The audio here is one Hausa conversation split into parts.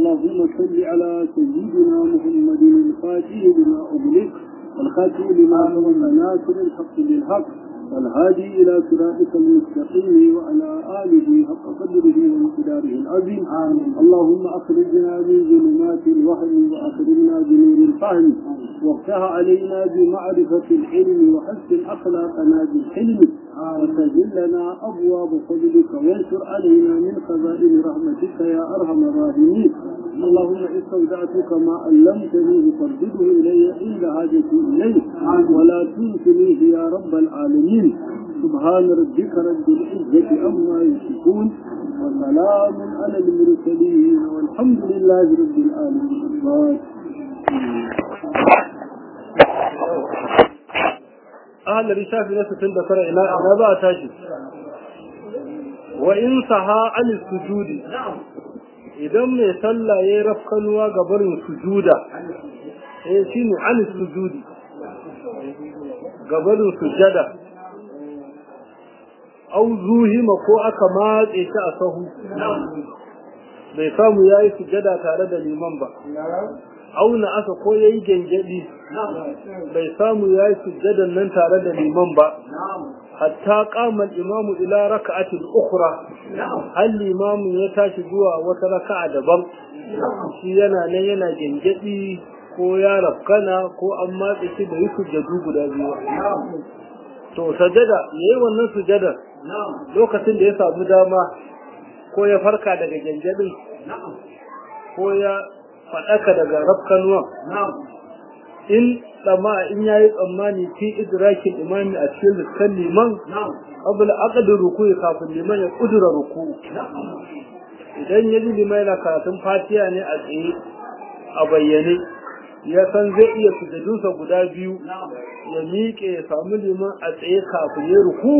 اللهم صل على سيدنا محمد الفاتح لما أغلق والخاتم لما سبق ناصر الحق بالحق والهادي إلى صراطك المستقيم وعلى آله حق قدره ومقداره العظيم اللهم أخرجنا من ظلمات الوهم وأخرجنا بنور الفهم وافتح علينا بمعرفة العلم وحسن أخلاقنا بالحلم وسجل لنا أبواب فضلك وانشر علينا من خزائن رحمتك يا أرحم الراحمين اللهم استودعتك ما علمتني فردده إلي عند حاجتي إليه ولا تنسنيه يا رب العالمين سبحان ربك رب العزة عما يصفون وسلام على المرسلين والحمد لله رب العالمين أهل رشاف نفس تندكر إلى أعلى تاشي وإن صحى عن السجود idan mai sallah ya yi rafkanuwa ga barin sujuda eh shi ne an sujudi ga barin sujada au zuhima ko aka matse shi a sahu bai samu ya yi sujada tare da liman ba auna aka ko ya yi gyangyaɗi bai samu ya yi sujadan nan tare da liman ba hatta kama imamu ila raka'atin ukhra hal limamu ya tashi zuwa wata raka'a daban shi yana nan yana gyangyaɗi ko ya rafkana ko an matse shi da yi sujadu guda biyu to sajada yayi wannan sujadar lokacin da ya samu dama ko ya farka daga gyangyaɗin ko ya faɗaka daga rafkanuwan in tsama in yayi tsammani fi idrakin imami a cikin liskan liman abul aqdu ruku'i kafin liman ya kudura ruku idan ya ji liman yana karatun fatiha ne a tsaye a bayyane ya san zai iya sujadunsa guda biyu ya miƙe ya samu liman a tsaye kafin ya ruku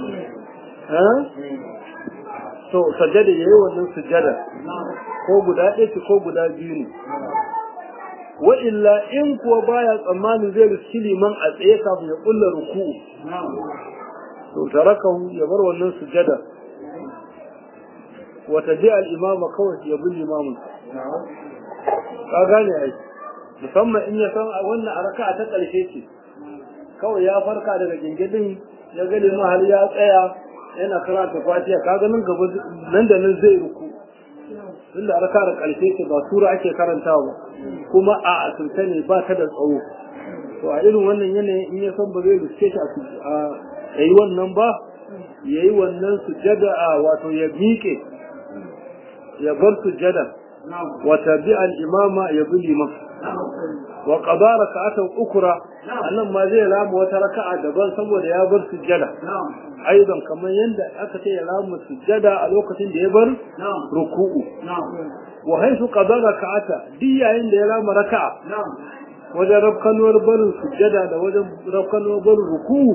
to sajada yayi wannan sujada ko guda ɗaya ko guda biyu ne wa illa in kuwa baya tsammani zai riski liman a tsaye kafin ya kulla ruku'u to tarakahu ya bar wannan sujada wa tabi al imama kawai ya bi limamin ka gane ai musamman in ya san wannan a raka'a ta karshe ce kawai ya farka daga gingidin ya ga liman har ya tsaya yana karanta fatiha kaga nan gaba nan da nan zai ruku tunda raka da ƙarshe ce ba sura ake karantawa kuma a asirce ne ba ta da tsawo to a irin wannan yanayin in ya san ba zai riske shi a yayi wannan ba yayi wannan sujada a wato ya miƙe ya bar sujada wa tabi al imama ya bi liman wa qada raka'atan ukra annan ma zai rama wata raka'a daban saboda ya bar sujada aidan kamar yadda aka ce ya rama sujada a lokacin da ya bar ruku'u wa haifu qada raka'ata duk yayin da ya rama raka'a wajen rafkanuwar barin sujada da wajen rafkanuwar barin ruku'u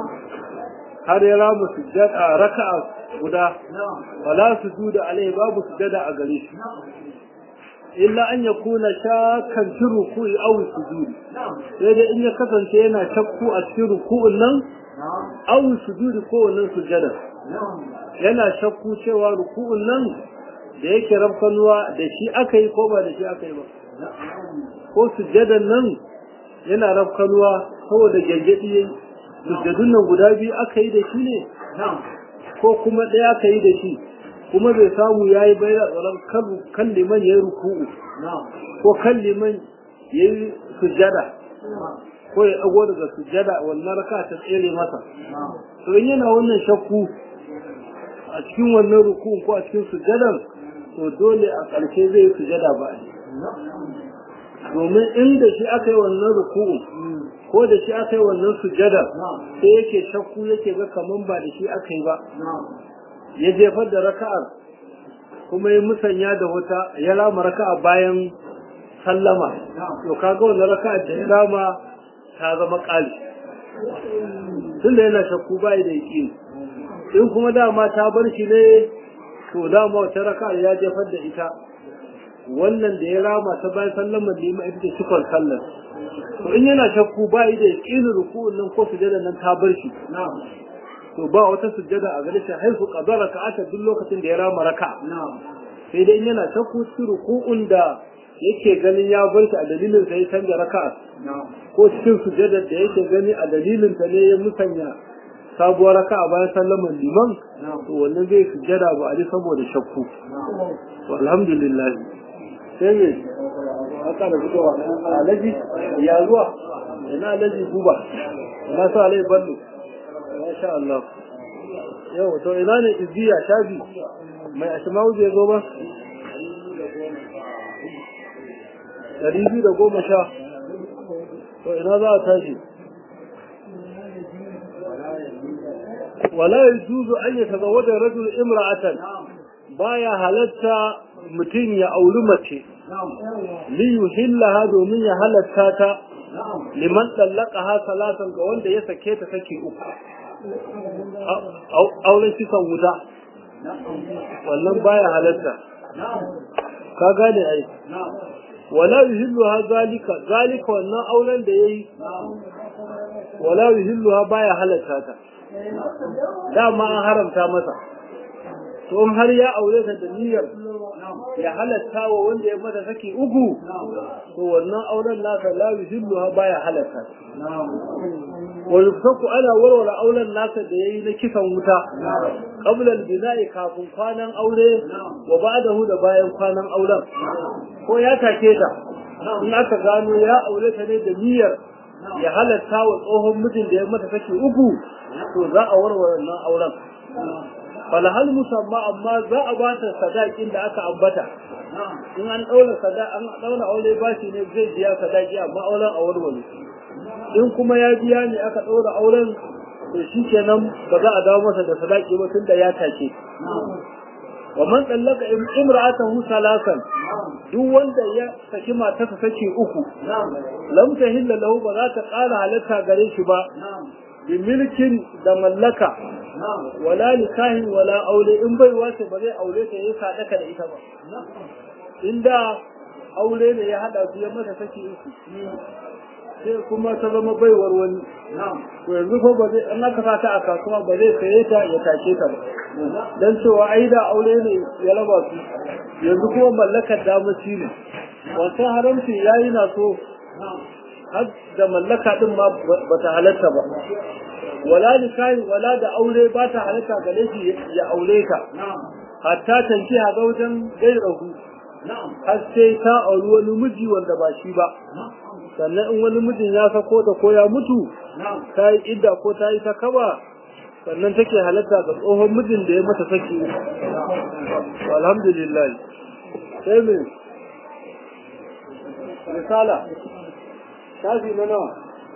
har ya rama sujada raka'a guda wala sujuda alai babu sujada a gare shi illa an ya kuna shakan fi ruku'i aw sujudi sai dai in ya kasance yana shakku a cikin ruku'un nan aw sujudi ko wannan sujada yana shakku cewa ruku'un nan da yake rafkanuwa da shi aka yi ko ba da shi aka yi ba ko sujadan nan yana rafkanuwa saboda gaggadi yayi sujadun nan guda biyu aka yi da shi ne ko kuma ɗaya aka yi da shi kuma bai samu ya yi bai da tsoron kan liman ya yi ruku'u ko kan liman ya yi sujada ko ya ɗago daga sujada wannan raka ta tsere masa to in yana wannan shakku a cikin wannan ruku'u ko a cikin sujadan to dole a ƙarshe zai yi sujada ba domin inda shi aka yi wannan ruku'u ko da shi aka yi wannan sujada sai yake shakku yake ga kaman ba da shi aka yi ba ya jefar da raka'ar kuma ya musanya da wata ya rama raka'a bayan sallama to kaga wannan raka'ar da ya rama ta zama ƙali tunda yana shakku bai da yaki in kuma dama ta bar shi ne to dama wata raka'ar ya jefar da ita wannan da ya rama ta bayan sallama da ya ita ce cikon sallar to in yana shakku bai da yakin ruku'un nan ko sujada nan ta bar shi to ba wata sujjada a gare shi haifu qadara ka'ata duk lokacin da ya rama raka sai dai yana shakku cikin ruku'un da yake ganin ya bar shi a dalilin sa ya canja raka'a ko cikin sujadar da yake gani a dalilin ta ne ya musanya sabuwar raka'a bayan sallaman liman to wannan zai sujada ba a ji saboda shakku to alhamdulillah sai me haka da fitowa alaji ya zuwa ina alaji guba ina sa alai ballo masha Allah yau to ina ne izziya shafi mai asma'u zai zo ba ɗari biyu da goma sha to ina za a tashi wala yajuzu an yatazawwaja rajul imra'atan baya halatta mutum ya auri mace li yuhillaha domin ya halatta ta liman dallaqaha salatan ga wanda ya sake ta sake uku auren kisan wuta wannan baya halatta ka gane ai wala yuhilluha zalika zalika wannan auren da yayi wala yuhilluha baya halatta ta dama an haramta masa to in har ya aure ta da niyyar ya halatta wa wanda ya mata saki uku to wannan auren nasa la yuhilluha baya halatta wa yufsaku ana warware auren nasa da yayi na kisan wuta qabla al-bina'i kafin kwanan aure wa ba'dahu da bayan kwanan auren ko ya take ta in aka gano ya aure ta ne da niyyar ya halatta wa tsohon mijin da ya mata saki uku to za a warware wannan auren falahal musamma amma za a ba ta sadakin da aka ambata in an daura sada an daura aure bashi ne zai biya sadaki amma auren a warware in kuma ya biya ne aka daura auren to shikenan ba za a dawo masa da sadaki ba tunda ya take wa man tsallaka imra'atahu salasan duk wanda ya saki matarsa saki uku lam tahilla lahu ba za ta ƙara halatta gare shi ba bi milkin da mallaka wala nikahin wala aure in bai wace ba zai aure ta yi sadaka da ita ba inda aure ne ya hada su ya mata saki uku sai kuma ta zama baiwar wani to yanzu ko ba zai an aka ta a kasuwa ba zai saye ta ya take ta ba dan cewa ai da aure ne ya raba su yanzu kuma mallakar damaci ne wasu haramci yayi na so har da mallaka din ma ba ta halatta ba wala nikahi wala da aure ba ta halatta gare shi ya aure ka hatta tanki a ga wajen gairahu har sai ta auri wani miji wanda ba shi ba sannan in wani mijin ya sako ta ko ya mutu ta yi idda ko ta yi ta kaba sannan take halatta ga tsohon mijin da ya mata saki alhamdulillah sai me risala shafi na nawa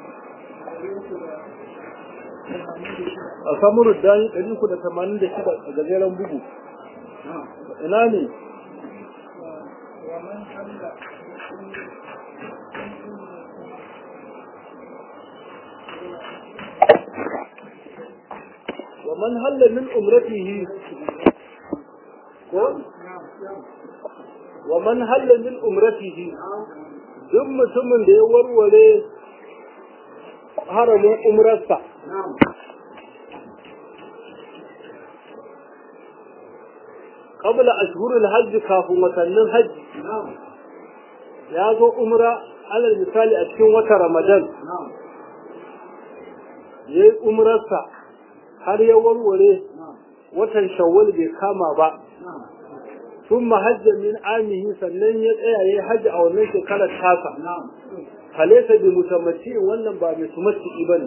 a samurin dani 386 a gajeren bugu ina ne ومن هل من أمرته ومن هل من أمرته duk mutumin da ya warware haramin umrarsa qabla ashhurul hajj kafin watannin hajji ya zo umra alal misali a cikin wata ramadan ya yi umrarsa har ya warware watan shawwal bai kama ba ثم حج من عامه sannan ya tsaya yayi haji a wannan shekarar tasa falaisa bi mutamatti wannan ba mai tumatti bane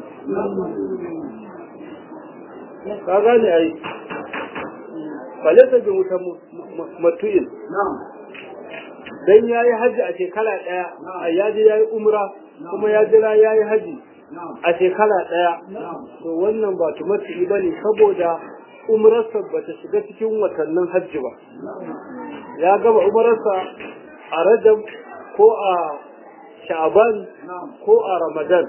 ka gane ai falaisa bi mutamatti dan yayi haji a shekara daya a yaji yayi umra kuma ya jira yayi haji a shekara daya to wannan ba tumatti bane saboda umararsa ba ta shiga cikin watannin hajji ba ya gaba umararsa a rajab ko a sha'aban ko a ramadan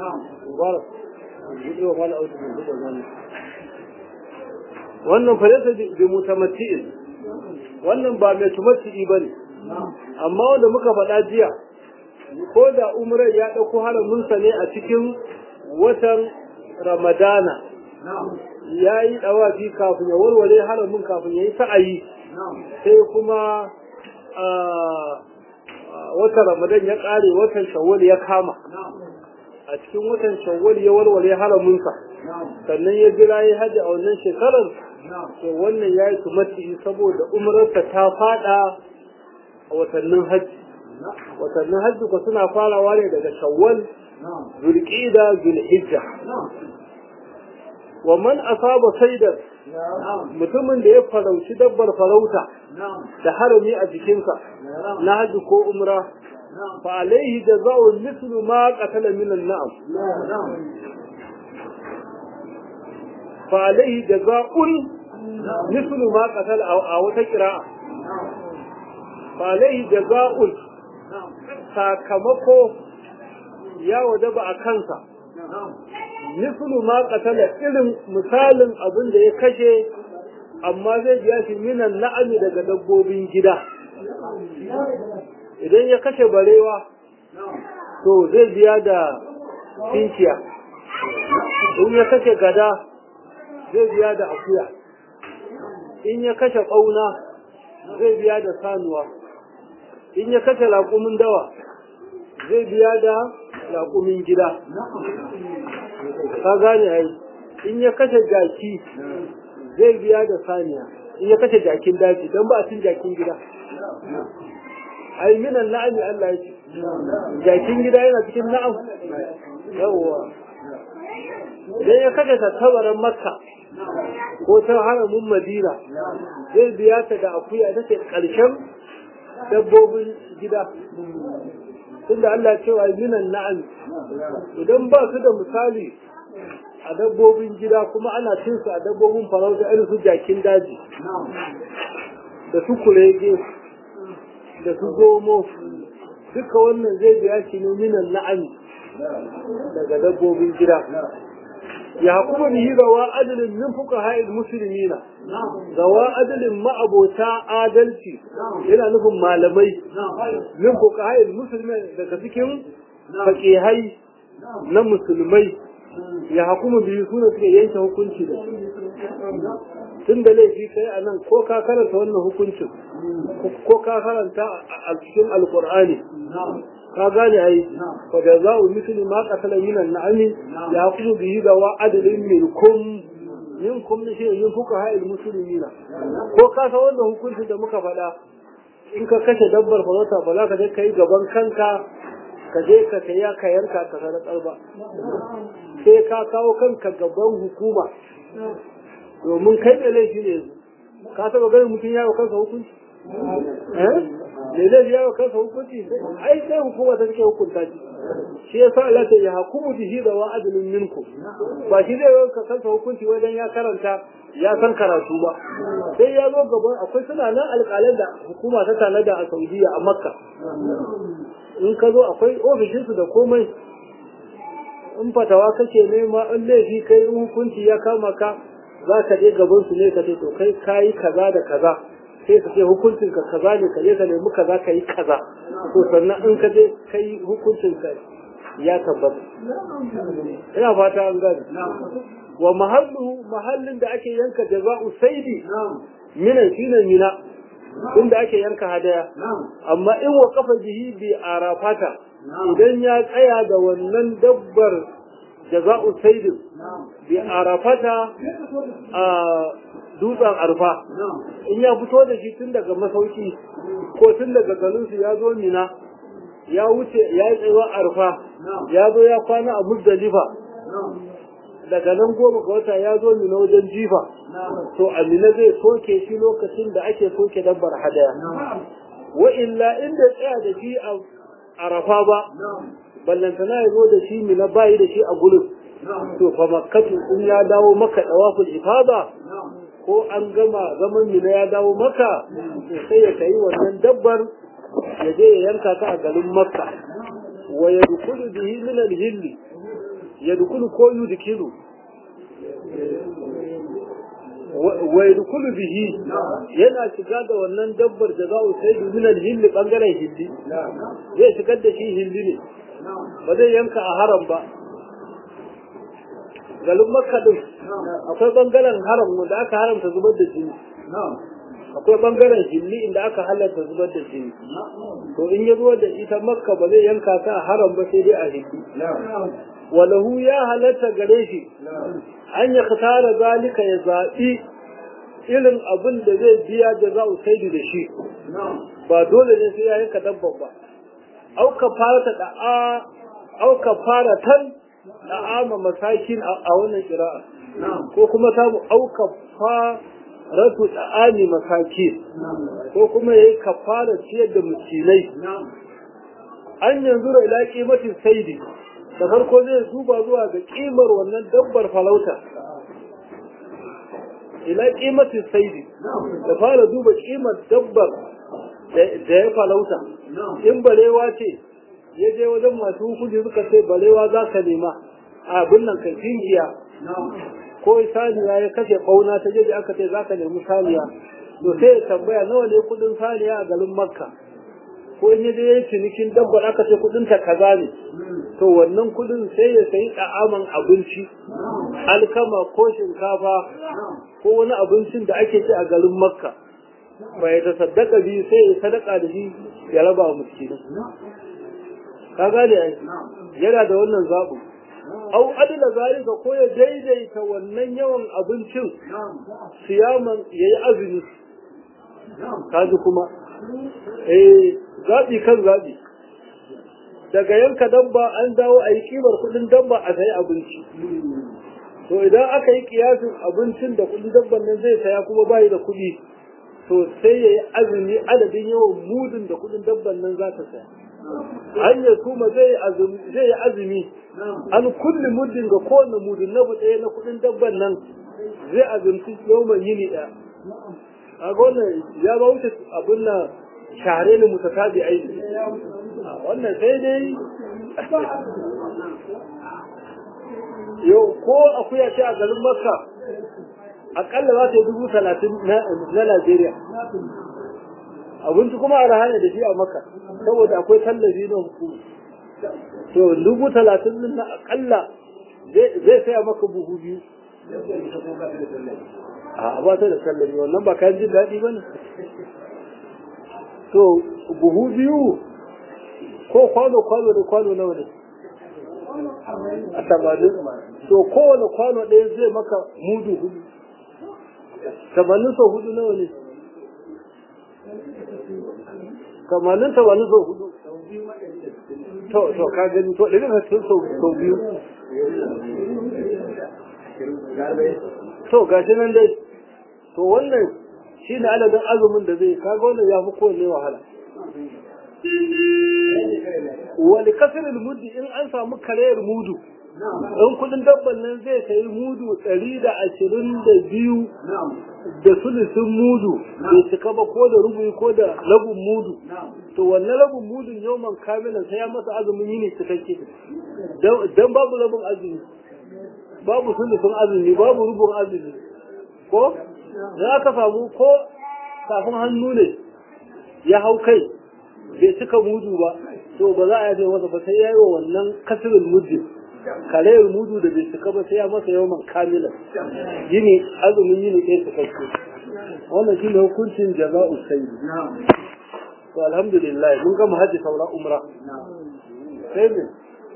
wannan falata da mutamatti'in wannan ba mai tumatti'i ba ne amma wanda muka faɗa jiya ko da umarar ya ɗauko haraminsa ne a cikin watan ramadana ya yi ɗawafi kafin ya warware haramin kafin ya yi sa'ayi sai kuma watan ramadan ya ƙare watan shawwal ya kama a cikin watan shawwal ya warware haramunsa sannan ya jira ya haji a wannan shekarar to wannan ya yi tumati saboda umararsa ta fada a watannin hajji watannin hajji ko suna farawa ne daga shawwal zulqida zulhijja wa man asaba saidan mutumin da ya farauci dabbar farauta da harami a jikinsa na hajji ko umra fa alaihi jaza'u mithlu ma qatala min an-na'am fa alaihi jaza'un mithlu ma qatala a wata qira'a fa alaihi jaza'un sakamako ya wajaba a kansa mislu ma qatala irin misalin abin da ya kashe amma zai biya shi minan na'ami daga dabbobin gida idan ya kashe barewa to zai biya da tinkiya in ya kashe gada zai biya da akuya in ya kashe ƙauna zai biya da sanuwa in ya kashe laƙumin dawa zai biya da laƙumin gida ka gane ai in ya kashe jaki zai biya da saniya in ya kashe jakin daji don ba a cin jakin gida ai minan na'ami Allah ya ce jakin gida yana cikin na'am yawwa idan ya kashe tattabaran makka ko ta haramin madina zai biya ta da akuya ta ce ƙarshen dabbobin gida tunda Allah cewa minan na'am idan ba su da misali a dabbobin gida kuma ana cin su a dabbobin farauta irin su jakin daji da su kurege da su zomo duka wannan zai biya shi ne minan na'ami daga dabbobin gida ya kuma bihi gawa adalin min fuka ha'il musulmina gawa adalin ma'abota adalci yana nufin malamai min fuka ha'il musulmina daga cikin fakihai na musulmai ya hukumu biyu suna suka yanke hukunci da tun da laifi kai a nan ko ka karanta wannan hukuncin ko ka karanta a cikin alkur'ani ka gane ai fa da za u misli ma qatala min an-na'ami ya hukumu bihi da wa adalin minkum minkum ne shi yin fuka ha'il muslimina ko ka san wannan hukuncin da muka faɗa in ka kashe dabbar farauta ba za ka je kai gaban kanka ka je ka saya ka yanka ka sadakar ba sai ka kawo kanka gaban hukuma domin kai da laifi ne ka taba ganin mutum yawo kansa hukunci eh me zai yawo kansa hukunci ai sai hukuma ta take hukunta shi shi yasa Allah ta ya hukumu bihi da wa adlun minku ba shi zai yanka kansa hukunci wajen ya karanta ya san karatu ba sai ya zo gaban akwai suna nan alƙalan da hukuma ta tanada a Saudiya a Makka in ka zo akwai ofishinsu da komai in fatawa kake nema in laifi kai in hukunci ya kama ka za ka je gaban su ne ka ce to kai kayi kaza da kaza sai ka ce hukuncin ka kaza ne ka je ka nemi kaza ka yi kaza to sannan in ka je kai hukuncin ka ya tabbata ina fata an gani wa mahallu mahallin da ake yanka jaza'u saidi minan shine mina inda ake yanka hadaya amma in wa kafa bihi bi arafata idan ya tsaya da wannan dabbar jaza'u saidin bi arafata a dutsen arfa in ya fito da shi tun daga masauki ko tun daga garinsu ya zo mina ya wuce ya yi tsayuwa arfa ya zo ya kwana a muzdalifa daga nan goma ga wata ya zo mina wajen jifa to amina zai soke shi lokacin da ake soke dabbar hadaya wa illa inda tsaya da shi a arafa ba ballantana ya zo da shi mina bayi da shi a gurin to fa makkatu in ya dawo maka dawaful ifada ko an gama zaman mina ya dawo maka to sai ya kai wannan dabbar ya je ya yanka ta a garin makka wa yadkhulu bihi min al-hilli yadkhulu ko yudkilu wa yadkhulu bihi yana shiga da wannan dabbar da za sai min al-hilli bangaren hilli zai shigar da shi hilli ne ba zai yanka a haram ba galin makka din akwai bangaren haram da aka haramta zubar da jini akwai bangaren hilli inda aka halatta zubar da jini to in ya zuwa da ita makka ba zai yanka ta a haram ba sai dai a hilli walahu ya halatta gare shi an ya tara zalika ya zaɓi irin abin da zai biya da za saidi da shi ba dole ne sai ya yanka dabba ba auka fara ta da'a auka fara tan da'ama masakin a wannan kira'a ko kuma samu auka faratu da'ani masakin ko kuma yayi kafara ciyar da miskinai an yanzu da ila kimatin saidi da farko zai duba zuwa ga kimar wannan dabbar falauta ila kimatin saidi da fara duba kimar dabbar da ya falauta in barewa ce ya je wajen masu hukunci suka ce barewa za ka nema a abin nan kai tinkiya ko saniya ya kashe ƙauna ta jeji aka ce za ka nemi saniya to sai ya tambaya nawa ne kudin saniya a garin makka ko in yaje yayi cinikin dabbar aka ce kudin ta kaza ne to wannan kudin sai ya sayi da'aman abinci alkama ko shinkafa ko wani abincin da ake ci a garin makka bai ta sadaka bi sai ya sadaka da shi ya raba wa miskinai ka gane ai yana da wannan zaɓin au adila zalika ko ya daidaita wannan yawan abincin siyaman yayi azumi kaji kuma eh zaɓi kan zaɓi daga yanka dabba an dawo a yi kimar kuɗin dabba a sayi abinci to idan aka yi kiyasin abincin da kuɗin dabban nan zai saya kuma bayi da kuɗi to sai ya yi azumi adadin yawan mudun da kuɗin dabban nan za ta saya an ya kuma zai yi azumi an kulle muddin ga kowane mudun na ɗaya na kuɗin dabban nan zai azumci yawon yini ɗaya a wannan ya ba wuce abin na shahare ne mutatabi aiki wannan sai dai yau ko akuya ce a garin makka akalla za ta yi dubu talatin na Najeriya. Abinci kuma a rahane da shi a maka, saboda akwai tallafi na hukuma. To, dubu talatin na akalla zai saya maka buhu biyu. A ba ta da tallafi, wannan ba kayan jin daɗi ba ne. To, buhu biyu ko kwano-kwano da kwano nawa ne? A tamanin. To, kowane kwano ɗaya zai maka mudu hudu. tamanin sau hudu nawa ne tamanin tamanin sau hudu to to ka gani to ɗari da cikin sau biyu to gashi nan dai to wannan shi ne adadin azumin da zai kaga wannan ya fi kowanne wahala wani kasirin muddi in an samu karayar mudu in kudin dabban nan zai sayi mudu ɗari da ashirin da biyu da sulusun mudu bai cika ba ko da rubuyi ko da rabin mudu to wannan rabin mudun yawman kamilan sai ya masa azumin yini cikakke dan babu rabin azumi babu sulusun azumi babu rubun azumi ko da aka samu ko kafin hannu ne ya hau kai bai cika mudu ba to ba za a yi masa ba sai ya yi wa wannan kasirin mudin karayar mudu da bai cika ba sai ya masa yawan kamila yini azumin yini ɗaya su kai wannan shi ne hukuncin jaza'u sayyid to alhamdulillah mun gama hajji saura umra sai ne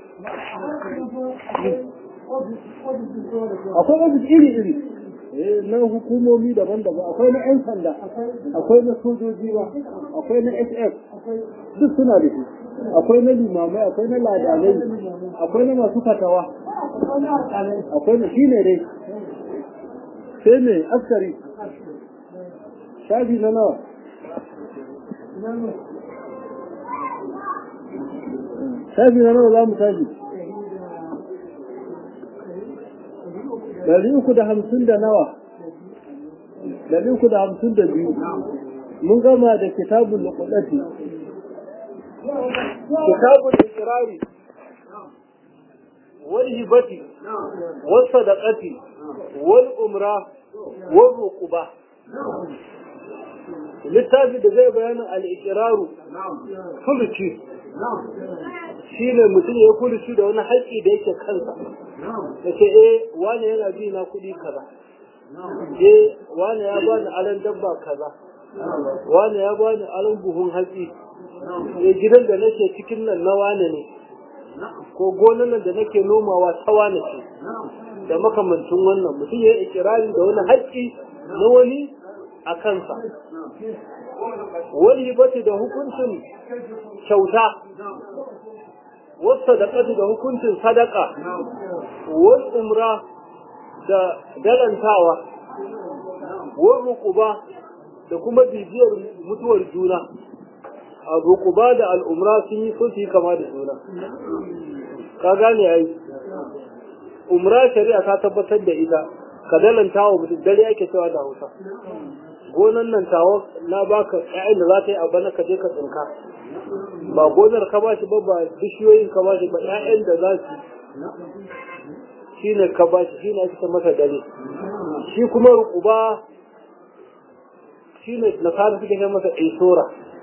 akwai ofis iri iri na hukumomi daban-daban akwai na 'yan sanda akwai na sojoji ba akwai na sf duk suna da shi akwai na limamai akwai na ladanai akwai na masu fatawa akwai na shi ne dai sai ne askari shafi na nawa shafi na nawa za mu tashi dari uku da hamsin da nawa dari uku da hamsin da biyu mun gama da kitabun lukulati kitabun ikirari wal hibati wal sadaqati wal umra wal ruquba littafi da zai bayanin al-iqraru fuluci shine mutum ya fuluci da wani haƙƙi da yake kansa da ce eh wani yana bi na kuɗi kaza eh wani ya bani aran dabba kaza wani ya bani aron buhun hatsi ya gidan da nake cikin nan na wane ne ko gonan nan da nake nomawa ta wane ce da makamancin wannan mutum ya yi ikirari da wani haƙƙi na wani a kansa wani bace da hukuncin kyauta wasu da da hukuncin sadaka wasu umra da dalantawa wani rukuba da kuma bibiyar mutuwar juna a rukuba da al'umra sun yi sun yi kama da juna ka gane ya yi umra shari'a ta tabbatar da ita ka dalantawa mutum dare ake cewa da hausa gonan nan tawa na baka ƴaƴan da za ta yi a bana ka je ka tsinka ba gonar ka ba shi ba ba bishiyoyin ka ba shi ba ƴaƴan da za su shi ne ka ba shi shi ne ake masa dare shi kuma rukuba shi ne nasara suke kai masa isora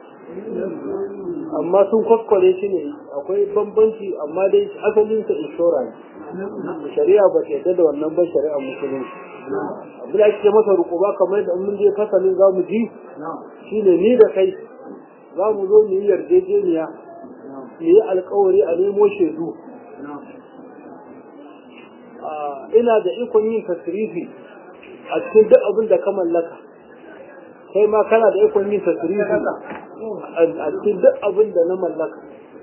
amma sun kwakwale shi ne akwai bambanci amma dai asalinsa isora ne shari'a ba ta yadda da wannan ban shari'a musulunci abin da ake masa rukuba kamar da mun je fasalin za mu ji shine ni da kai za mu zo mu yi yarjejeniya mu yi alkawari a nemo shaidu ina da ikon yin tasirifi a cikin duk abin da ka mallaka kai ma kana da ikon yin tasirifi a cikin duk abin da na mallaka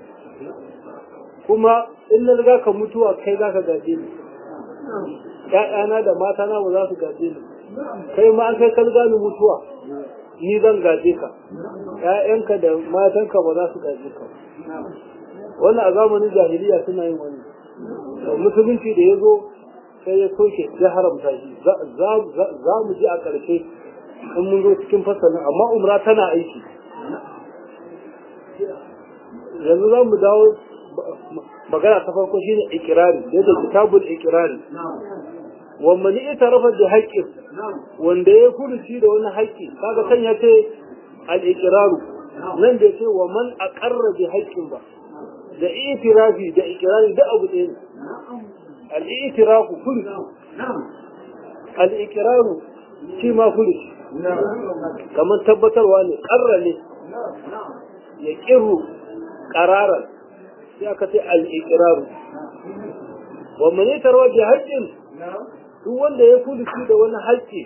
kuma in na riga ka mutuwa kai za ka gaje ni ‘ya'yana da matana ba za su gaje ni kai ma an kai ka riga ni mutuwa ni zan gaje ka ‘ya'yanka da matanka ba za su gaje ka wannan a zamanin jahiliya suna yin wani musulunci da ya zo sai ya soke ya haramta shi za mu ji a ƙarshe in mun zo cikin fasalin amma umra tana aiki yanzu za mu dawo magana ta farko shine ikirari da yadda kitabul ikirari wa man itarafa bi haqqin wanda ya furuci da wani haƙƙi kaga kan ya ce al iqraru nan da ce wa man aqarra bi haqqin ba da itirafi da ikirari da abu ɗaya ne al itirafu furuci al iqraru shi ma furuci kamar tabbatarwa ne qarra ne ya kiru qararan sai aka ce al'ikiraru wa mani tarwa da haƙƙin duk wanda ya kudu shi da wani haƙƙi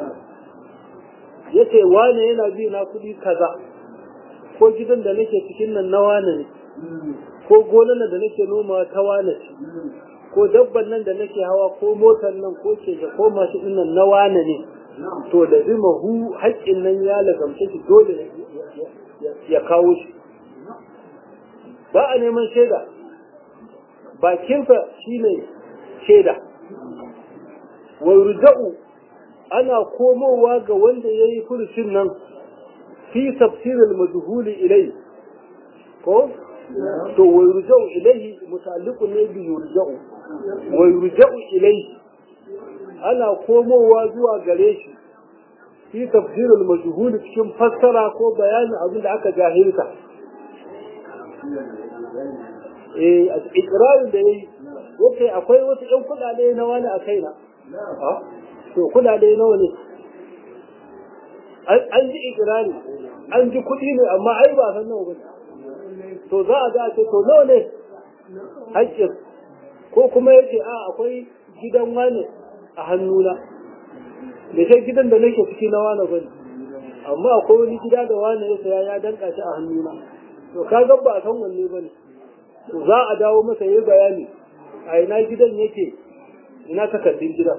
ya ce wane yana bi na kuɗi kaza ko gidan da nake cikin nan na wane ne ko gonan da nake noma ta wane ce ko dabban nan da nake hawa ko motar nan ko keke ko mashi ɗin nan na wane ne to da zima hu haƙƙin nan ya lagamce shi dole ya kawo shi ba a neman shaida bakinsa shi ne shaida wai ruja'u ana komowa ga wanda ya yi furucin nan fi tafsirin majhuli ilai ko to wai ruja'u ilai mutalliqun ne bi yurja'u wai ruja'u ilai ana komowa zuwa gare shi fi tafsirin majhuli cikin fassara ko bayanin abin da aka jahilta eh ikirarin da yayi yace akwai wasu ƴan kudade na wani a kaina to kudade nawa ne an ji ikirari an ji kuɗi ne amma ai ba san nawa ba to za a ga ce to nawa ne haƙƙin ko kuma yace a akwai gidan wani a hannuna da sai gidan da nake ciki na wani bane amma akwai wani gida da wani ya saya ya danka shi a hannuna to ka ga ba san wanne bane to za a dawo masa yayi bayani a ina gidan yake ina takardun gidan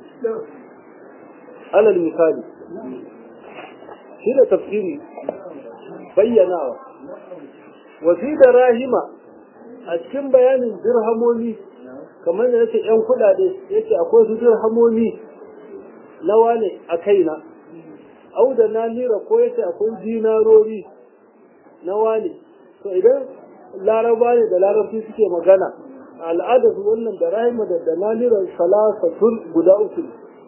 alal misali shi da tafsiri bayyanawa wa fi da rahima a cikin bayanin dirhamomi kamar da yake yan kudade yake akwai su dirhamomi na wane a kaina au da na nira ko yace akwai dinarori na wane to idan laraba ne da larabci suke magana al'adar wannan da rahima da da naniran salasatun guda uku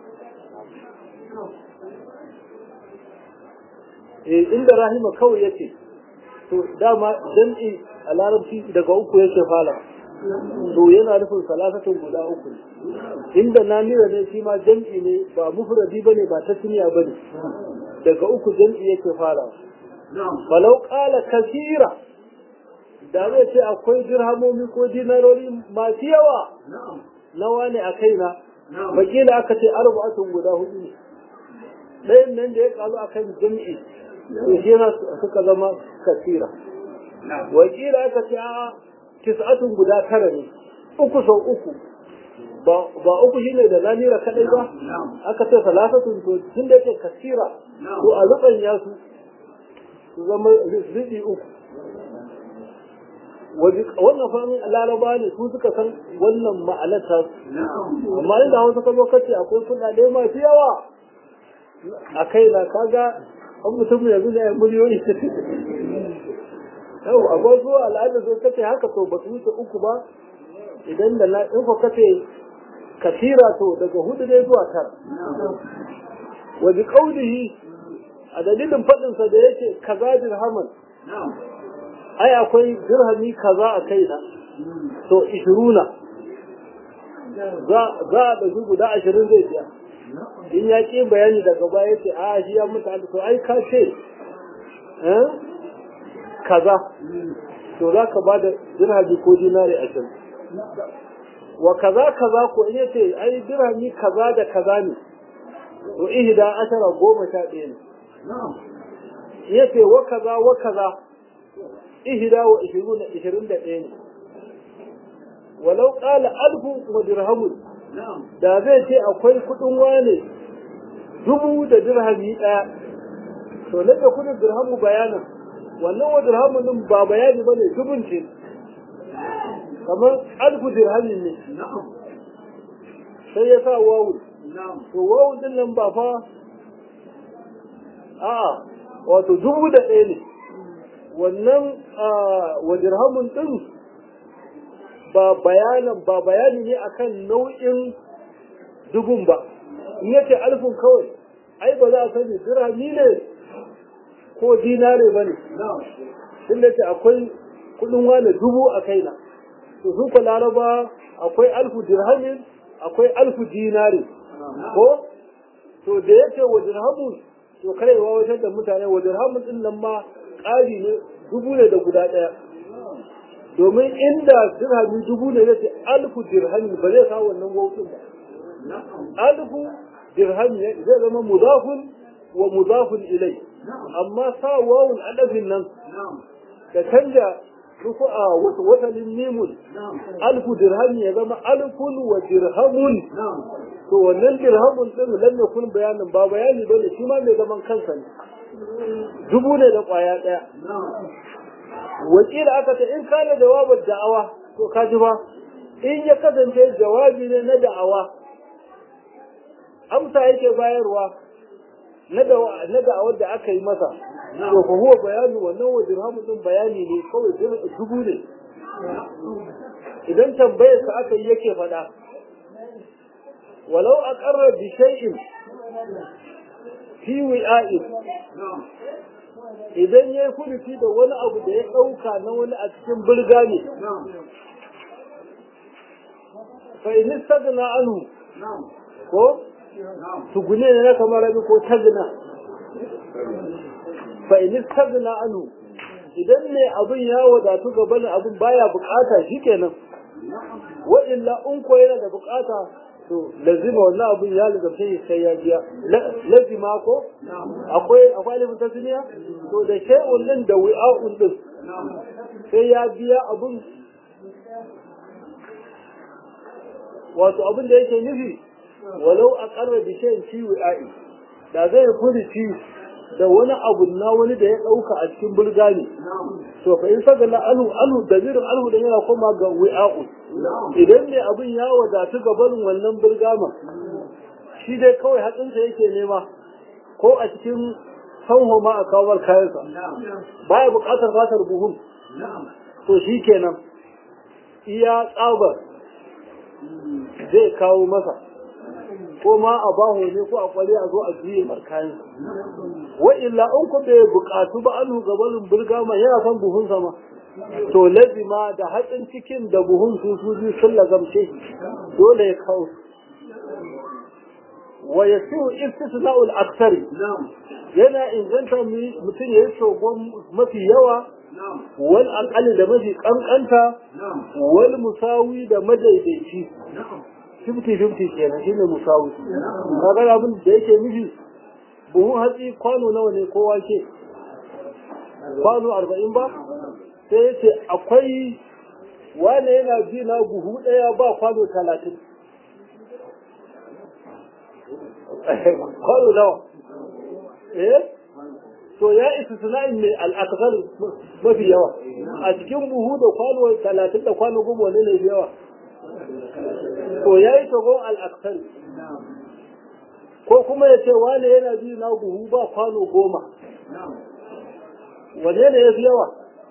eh inda rahima kawai yake to dama jam'i a larabci daga uku yake fara to yana nufin salasatun guda uku inda nanira ne shi ma jam'i ne ba mufradi bane ba tasniya bane daga uku jam'i yake fara falau ƙala kasira da zai ce akwai dirhamomi ko dinarori masu yawa nawa ne a kaina wakila aka ce arba'atun guda hudu ne ɗayan nan da ya kalu akan jam'i to shi yana suka zama kasira wakila aka ce a tis'atun guda tara ne uku sau uku ba uku shi ne da lamira kadai ba aka ce salasatun to tun da yake kasira to a ruban ya su su zama riɗi uku wannan fahimin laraba ne su suka san wannan ma'anarta amma inda hausa ka zo kace akwai kuɗaɗe masu yawa a kai na kaga an mutum yanzu ne miliyoyi yau akwai zuwa al'adar zo kace haka to ba su wuce uku ba idan da na in ko kace kasira to daga hudu ne zuwa tara wa bi qawlihi a dalilin fadin sa da yake kaza dirhaman ai akwai dirhami kaza a kaina to 20 za za da su guda 20 zai biya in ya ƙi bayani daga baya yace a shi ya mutu to ai ka ce eh kaza to za ka ba da dirhami ko dinari a can wa kaza kaza ko in yace ai dirhami kaza da kaza ne to ihda ashara goma sha ɗaya ne yace wa kaza wa kaza ihda wa ishiruna ishirin da ɗaya ne walau ƙala alfu wa dirhamun da zai ce akwai kuɗin wane dubu da dirhami ɗaya to na da kuɗin dirhamu bayanan wannan wa dirhamun din ba bayani ba ne dubun ce kamar alfu dirhamin ne sai ya sa wawu to wawu din nan ba fa a'a wato dubu da ɗaya ne wannan wa dirhamun din ba bayanan ba bayani ne akan nau'in dubun ba in yace alfun kawai ai ba za a sani dirhami ne ko dinare ba ne tun da ce akwai kudin wane dubu a kaina to su ka laraba akwai alfu dirhamin akwai alfu dinare ko to da yake wa dirhamun to karewa wajen da mutane wa dirhamun din nan ma ƙari ne dubu ne da guda ɗaya domin inda dirhami dubu ne zai ce alfu dirhami ba zai kawo wannan wautin ba alfu dirhami zai zama mudafun wa mudafun ilai amma sa wawun adafin nan da canja rufu a wasalin mimun alfu dirhami ya zama alfun wa dirhamun to wannan dirhamun din lam yakun bayanin ba bayani bane shi ma mai zaman kansa ne dubu ne da kwaya daya wakila aka ce in kana jawabin da'awa to ka ji ba in ya kasance jawabi ne na da'awa amsa yake bayarwa na da'awar da aka yi masa to fa huwa bayani wannan wa dirhamu din bayani ne kawai dubu ne idan tambayar sa aka yi yake faɗa walau aqarra bi shay'in fi wi'a'in idan ya yi kudufi da wani abu da ya ɗauka na wani a cikin birga ne fa in istagna anhu ko tugune ne na kamar rabi ko tagna fa in istagna anhu idan ne abin ya wadatu gaban abin baya bukata shikenan wa illa in ko yana da bukata to lazima wannan abin ya lazarce sai ya biya lazima ko akwai akwai alifin tasniya to da shay'un din da wi'a'un din sai ya biya abin wato abin da yake nufi walau a karra bi shay'in fi wi'a'i da zai furuci da wani abu na wani da ya dauka a cikin burgani to fa in saka la alu alu da zirin alu da yana koma ga wi'a'u idan ne abin ya wadatu ga barin wannan burgama shi dai kawai hatsinsa yake nema ko a cikin sanho ma a kawar kayansa baya bukatar fatar buhun to shi kenan iya tsabar zai kawo masa ko ma a baho ne ko a kwale a zo a juye markayan wa illa in ku bai bukatu ba anu gabanin burgama yana son buhun sama to lazima da hatsin cikin da buhun su su biyu sun lagamce dole ya kawo wa yasiu istisna'ul aksari yana inganta mutum ya yi shogon mafi yawa wal aqali da mafi kankanta wal musawi da madaidaici 50-50 kenan shi ne musawi kaga abin da yake nufi buhun hatsi kwano nawa ne ko wake kwano arba'in ba sai yace akwai wane yana bi na buhu ɗaya ba kwano talatin kwano nawa eh to ya isa sana'in mai al'akasar mafi yawa a cikin buhu da kwano talatin da kwano goma wani ne yawa to ya yi shagon al'akasar ko kuma ya ce wane yana bi na buhu ba kwano goma wane ne ya fi yawa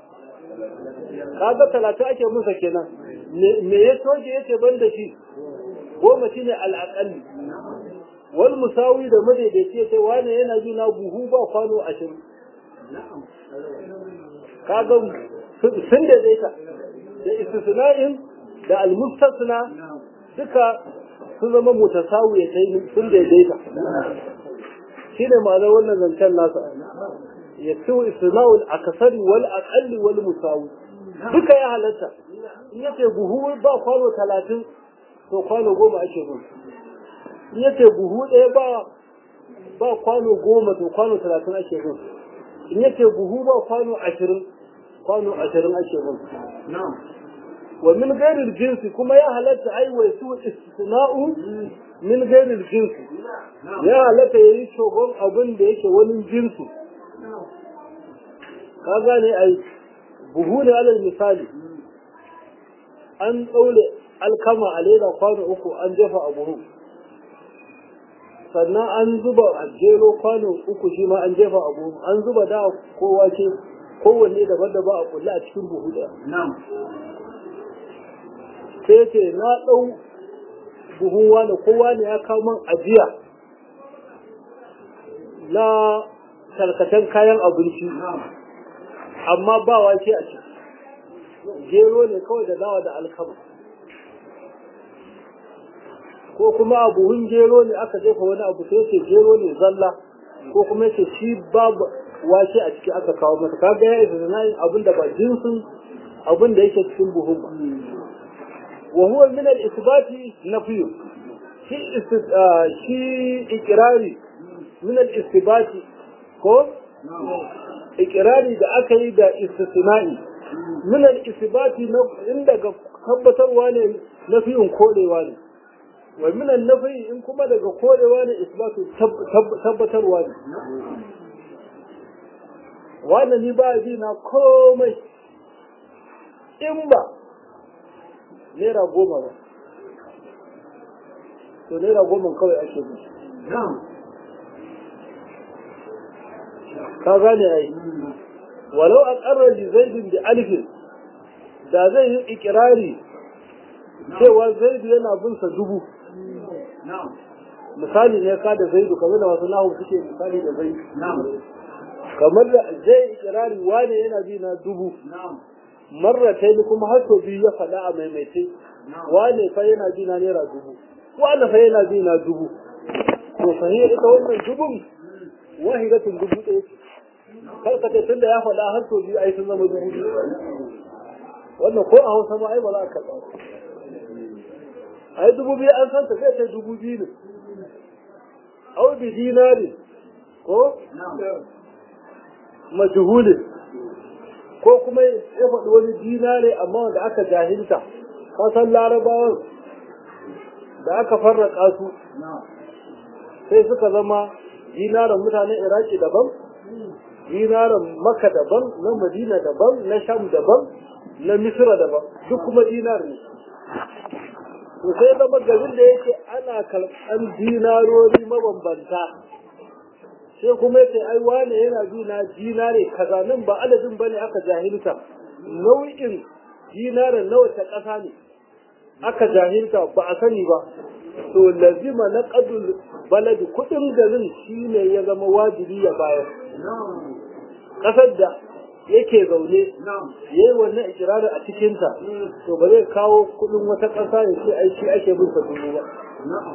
kaga talatin ake musa kenan me ya soke ya ce ban da shi goma shi ne al'akalli wal musawi da madaidaici ya ce wane yana bi na buhu ba kwano ashirin kaga sun daidaita da istisna'in da almustasna duka sun zama mutasawi ya sai sun daidaita shi ne ma'anar wannan zancen nasa ya ci istisna'ul akasari wal aqalli wal musawi duka ya halatta in yace buhu ba kwano talatin to kwano goma ake bin in yace buhu ɗaya ba ba kwano goma to kwano talatin ake bin in yace buhu ba kwano ashirin kwano ashirin ake bin wa min gairil jinsi kuma ya halatta ai wa su istisna'u min gairil jinsi ya halatta yayi shogon abin da yake wani jinsi ka gane ai buhu ne alal misali an ɗaure alkama a leda kwano uku an jefa a buhu sannan an zuba a jero kwano uku shi ma an jefa a buhu an zuba da ko wake kowanne daban-daban a kulle a cikin buhu ɗaya sai ce na ɗau buhun wani kowa ne ya kawo man ajiya na tarkacen kayan abinci amma ba wake a ciki gero ne kawai da dawa da alkama ko kuma a buhun gero ne aka jefa wani abu sai ce gero ne zalla ko kuma ce shi babu wake a ciki aka kawo masa kaga ya isa na yin abin da ba jinsin abin da yake cikin buhun ba wa huwa min al-isbati nafyu shi shi ikrari min al-isbati ko ikirari da aka yi da istisna'i min al-isbati inda ga tabbatarwa ne nafiyin korewa ne wa min an-nafi in kuma daga korewa ne isbatu tabbatarwa ne wannan ni ba bi na komai in ba naira goma ba to naira goma kawai ake bi ka gane ai walau a ƙarar da zaidin da alifin da zai yi ikirari cewa zaidu yana bin sa dubu misali ne ka da zaidu kamar da wasu nahu suke misali da zaidu kamar da zai ikirari wane yana bi na dubu marratai kuma har sau biyu ya faɗa a maimaitai wane fa yana bi na naira dubu wane fa yana bi na dubu to sahiyar ita wannan dubun wahidatun dubu ɗaya ce karkata tun da ya faɗa har sau biyu ai sun zama dubu biyu wannan ko a hausa ma ai ba za a karɓa ai dubu biyu an san ta zai kai dubu biyu ne au bi dinari ko majhulin ko kuma ya faɗi wani dinare amma wanda aka jahilta ka san larabawan da aka farraka su sai suka zama dinaran mutanen iraki daban dinaran maka daban na madina daban na sham daban na misira daban duk kuma dinar ne to sai zama garin da yake ana karɓan dinarori mabambanta sai kuma yace ai wane yana dina dinare kaza nan ba adadin bane aka jahilta nau'in dinarin nawa ta ƙasa ne aka jahilta ba a sani ba to lazima na ƙadul baladi kuɗin garin shi ne ya zama wajibi ya bayar ƙasar da yake zaune ya yi wannan ikirarin a cikinta to ba zai kawo kuɗin wata ƙasa ya ce ai shi ake bin dubu ba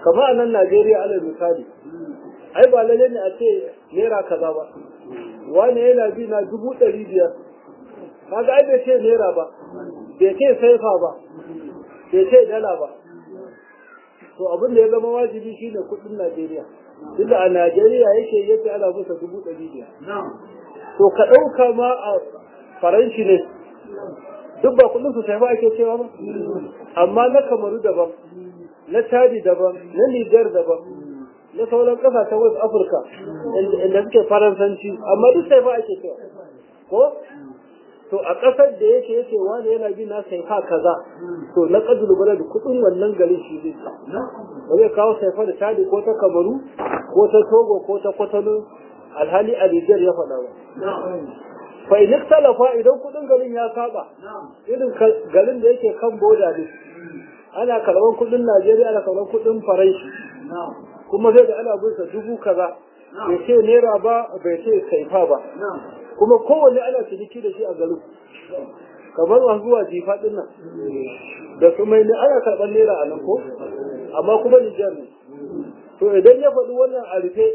kamar a nan Najeriya alal misali ai ba lalle ne a ce naira kaza ba wani yana bi na dubu ɗari biyar kaga ai bai ce naira ba bai ce saifa ba bai ce dala ba to abin da ya zama wajibi shine kuɗin Najeriya tunda a Najeriya yake yake ana masa dubu ɗari biyar to ka ɗauka ma a faranshi ne duk ba kuɗin su sai ba ake cewa ba amma na kamaru daban na chadi daban na niger daban na sauran ƙasashen west africa inda suke faransanci amma duk sai ba ake cewa ko to a ƙasar da yake yake wani yana bi na saifa kaza to na ƙadulu bala da kuɗin wannan garin shi zai ba zai kawo saifa da chadi ko ta kamaru ko ta togo ko ta kwatano alhali a niger ya faɗa ba fa in talafa idan kudin garin ya saba irin garin da yake kan boda ne ana karban kudin Najeriya ana karban kudin Faranshi kuma zai da ana bin dubu kaza bai ce naira ba bai ce saifa ba kuma kowanne ana ciniki da shi a garin kamar masu zuwa jifa din nan da su mai ne ana karban naira a nan ko amma kuma Nijar ne to idan ya faɗi wannan a rufe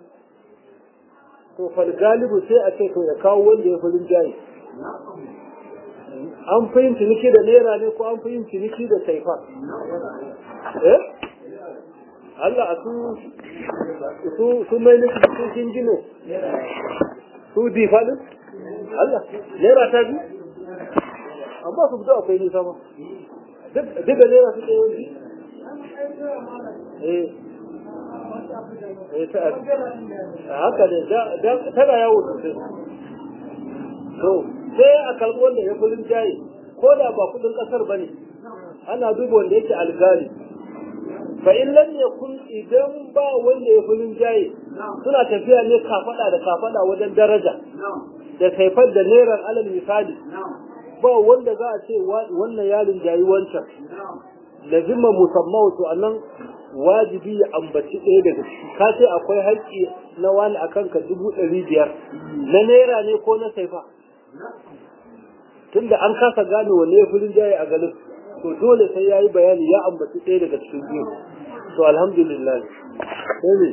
to fal galibu sai a ce to ya kawo wanda ya fulin jayi an fi yin ciniki da naira ne ko an fi yin ciniki da saifa eh Allah a su su su mai ne su jingino su difadin Allah naira ta bi amma su fito akwai nisa ma duk da naira su ɗaya wani eh haka ne tana yawo sosai to sai a karɓi wanda ya fulin jaye ko da ba kudin ƙasar ba ne ana duba wanda yake algali fa in lam yakun idan ba wanda ya fulin jaye suna tafiya ne kafada da kafada wajen daraja da saifar da neran alal misali ba wanda za a ce wannan yarin jayi wancan lazima musamman to annan wajibi ya ambaci ɗaya daga ciki ka ce akwai haƙƙi na wani a kanka dubu ɗari biyar na naira ne ko na saifa tunda an kasa gane wanne ya filin jaye a garin to dole sai ya yi bayani ya ambaci ɗaya daga cikin biyu to alhamdulillah sai ne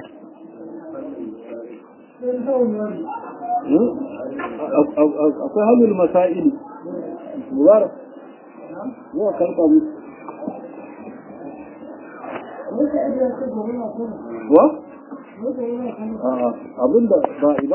akwai hannun masa'ili mubarak yawa karɓa musu wa? abinda ba